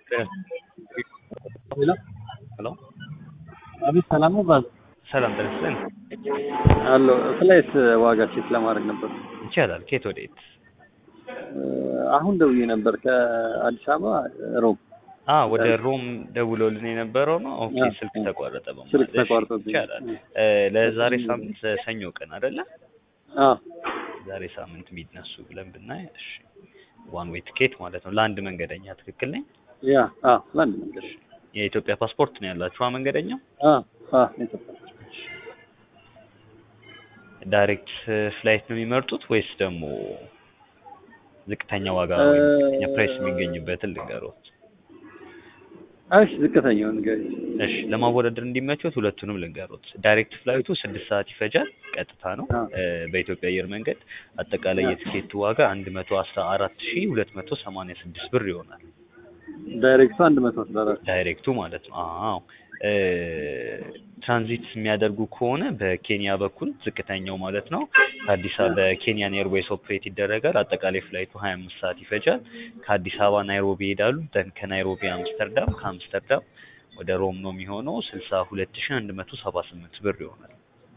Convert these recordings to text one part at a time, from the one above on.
ሄሎ ሄሎ አቤት፣ ሰላም ነው ባዝ ሰላም ተነስተን አሎ ፍላይት ዋጋ ቼክ ለማድረግ ነበር። ይቻላል። ከየት ወዴት? አሁን ደውዬ ነበር ከአዲስ አበባ ሮም። አ ወደ ሮም ደውሎልን የነበረው ነው። ኦኬ አዎ። ስልክ ተቋረጠ በማለት ስልክ እሺ፣ ተቋርጦብኝ። ይቻላል። እ ለዛሬ ሳምንት ሰኞ ቀን አይደለ? አዎ ዛሬ ሳምንት የሚነሱ ብለን ብናይ እሺ፣ ዋን ዌይ ትኬት ማለት ነው ለአንድ መንገደኛ። ትክክል ነኝ? ያ አዎ ለአንድ መንገድ የኢትዮጵያ ፓስፖርት ነው ያላችሁ መንገደኛው? አዎ አዎ ኢትዮጵያ ዳይሬክት ፍላይት ነው የሚመርጡት ወይስ ደግሞ ዝቅተኛ ዋጋ እ- ወይም ዝቅተኛ ፕራይስ የሚገኝበትን ልንገሮት? እሺ ዝቅተኛውን ንገሪ። እሺ ለማወዳደር እንዲመቾት ሁለቱንም ልንገሮት። ዳይሬክት ፍላይቱ ስድስት ሰዓት ይፈጃል፣ ቀጥታ ነው አዎ። እ፣ በኢትዮጵያ አየር መንገድ። አጠቃላይ አዎ። የትኬቱ ዋጋ አንድ መቶ አስራ አራት ሺ ሁለት መቶ ሰማንያ ስድስት ብር ይሆናል። ዳይሬክቱ አንድ መቶ አስራ አራት ዳይሬክቱ ማለት ነው። አዎ እ፣ ትራንዚት የሚያደርጉ ከሆነ በኬንያ በኩል ዝቅተኛው ማለት ነው ከአዲስ አበባ በኬንያን ኤርዌይስ ኦፕሬት ይደረጋል። አጠቃላይ ፍላይቱ ሀያ አምስት ሰዓት ይፈጃል። ከአዲስ አበባ ናይሮቢ ይሄዳሉ። ደን ከናይሮቢ አምስተርዳም፣ ከአምስተርዳም ወደ ሮም ነው የሚሆነው ስልሳ ሁለት ሺ አንድ መቶ ሰባ ስምንት ብር ይሆናል።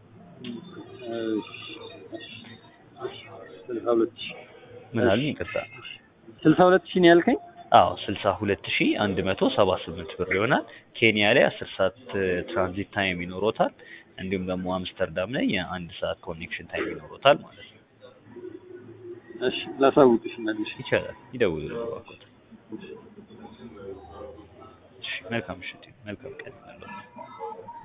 ስልሳ ሁለት ሺህ ምን አሉኝ? ይቅርታ። ስልሳ ሁለት ሺህ ነው ያልከኝ? አዎ ስልሳ ሁለት ሺ አንድ መቶ ሰባ ስምንት ብር ይሆናል። ኬንያ ላይ አስር ሰዓት እ፣ ትራንዚት ታይም ይኖሮታል። እንዲሁም ደግሞ አምስተርዳም ላይ የአንድ ሰዓት ኮኔክሽን ታይም ይኖሮታል ማለት ነው። እሺ ላሳውቅሽ መልሽ። ይቻላል። ይደውሉ እባክዎት። እሺ መልካም ምሽት፣ መልካም ቀን።